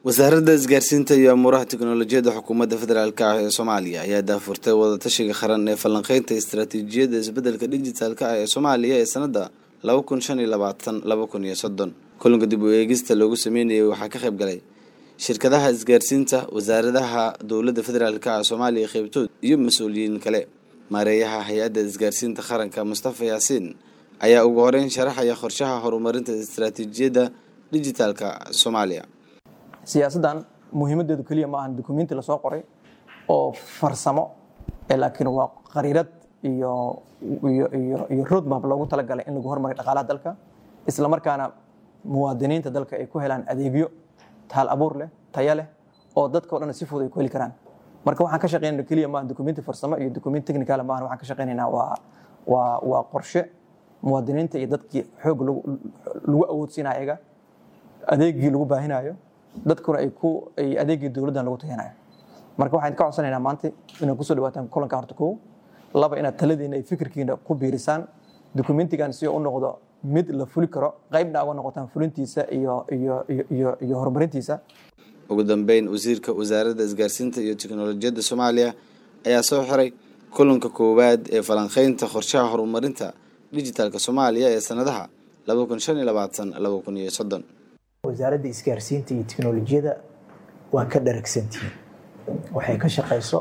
wasaaradda isgaarsiinta iyo amuuraha tiknolojiyadda xukuumadda federaalk ah ee soomaaliya ayaa daafurtay wadatashiga qaran ee falanqeynta istaraatiijiyadda isbeddelka dijitaalka ah ee soomaaliya ee sanadda laba kun shan iyo labaatan laba kun iyo soddon kulanka dib u eegista loogu sameynayay waxaa ka qayb galay shirkadaha isgaarsiinta wasaaradaha dowladda federaalk ah soomaaliya qeybtood iyo mas-uuliyiin kale maareeyaha hay-adda isgaarsiinta qaranka mustafa yaasiin ayaa ugu horeyn sharaxaya qorshaha horumarinta istaraatiijiyadda dijitaalka soomaaliya siyaasaddan muhiimadeedu keliya ma ahan dukumenti lasoo qoray oo farsamo laakiin waa qariirad iyo iyo iyo iyo roadmap loogu talagalay in lagu hormariyo dhaqaalaha dalka isla markaana muwaadiniinta dalka ay ku helaan adeegyo taal abuur leh taya leh oo dadkao dhan si fudud ay ku heli karaan marka waxaan ka shaqeynayna keliya maahan dukumenti farsamo iyo dukumenti technical maahan waxaan ka shaqeynaynaa waa waa waa qorshe muwaadiniinta iyo dadkii xoog lagu awoodsiinayo ayaga adeegii lagu baahinayo dadkuna ay ku ay adeegii dowladdan lagu tayanayo marka waxaan ka codsanaynaa maanta inaad kusoo dhawaataan kulanka horta kow laba inaad taladiina iyo fikirkiina ku biirisaan dukumentigan si u noqdo mid la fuli karo qaybna uga noqotaan fulintiisa iyo iyo iyo iyo horumarintiisa ugu dambeyn wasiirka wasaaradda isgaarsiinta iyo tiknolojiyadda soomaaliya ayaa soo xiray kulanka koowaad ee falanqeynta qorshaha horumarinta dijitaalka soomaaliya ee sanadaha laba kun shan iyo labaatan laba kun iyo soddon wasaaradda isgaarsiinta iyo tiknolojiyada waa ka dharagsantihiin waxay ka shaqayso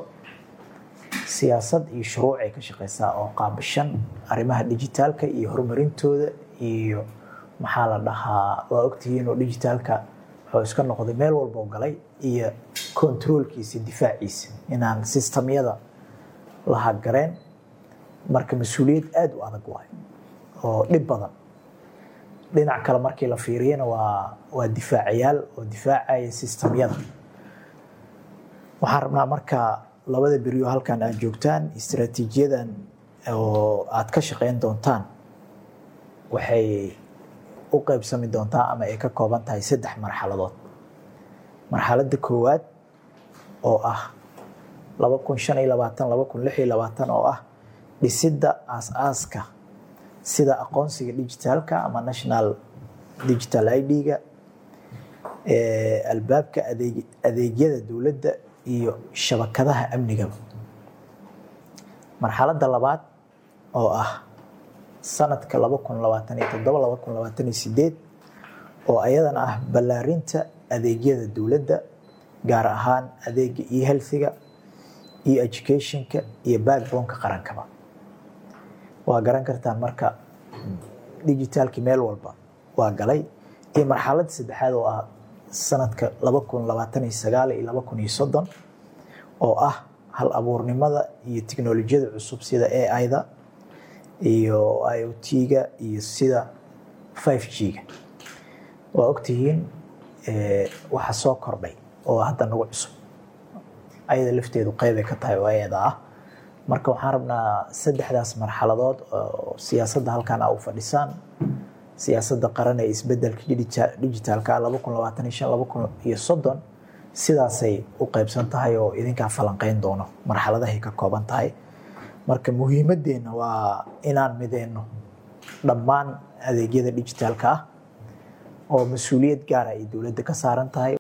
siyaasad iyo shuruuc ay ka shaqaysaa oo qaabishan arrimaha dijitaalka iyo horumarintooda iyo maxaa la dhahaa waa ogtihiin oo dijitaalka wuxuu iska noqday meel walba oo galay iyo kontaroolkiisa difaaciisa inaan sistamyada la haggareen marka mas-uuliyad aada u adag waay oo dhib badan dhinac kale markii la fiiriyana waa waa difaacayaal oo difaacaya sistamyada waxaan rabnaa marka labada beriyo halkan aad joogtaan istaraatiijiyadan oo aad ka shaqeyn doontaan waxay u qeybsami doontaa ama ay ka kooban tahay saddex marxaladood marxaladda koowaad oo ah laba kun shan iyo labaatan laba kun lix iyo labaatan oo ah dhisidda aas-aaska sida aqoonsiga digitaalka ama national digital id-ga albaabka adeegyada dowladda iyo shabakadaha amnigaba marxaladda labaad oo ah sanadka laba kun labaatan iyo toddoba laba kun labaatan iyo sideed oo ayadana ah ballaarinta adeegyada dowladda gaar ahaan adeega iyo healthiga iyo educationka iyo backboneka qarankaba waa garan kartaan marka digitaalki meel walba waa galay iyo marxaladda saddexaad oo ah sanadka laba kun labaatan iyo sagaal iyo laba kun iyo soddon oo ah hal abuurnimada iyo tiknolojiyada cusub sida ai-da iyo i o t-ga iyo sida five g-ga waa ogtihiin waxa soo kordhay oo hadda nagu cusub ayada lafteedu qeybay ka tahay oo ayada ah marka waxaan rabnaa saddexdaas marxaladood oo siyaasadda halkan a u fadhisaan siyaasadda qaran ee isbedelka digitaalka laba kun labaatan iyo shan laba kun iyo soddon sidaasay u qeybsan tahay oo idinkaa falanqeyn doono marxaladahay ka kooban tahay marka muhiimadeenna waa inaan mideyno dhammaan adeegyada digitaalka ah oo mas-uuliyad gaara ay dowladda ka saaran tahay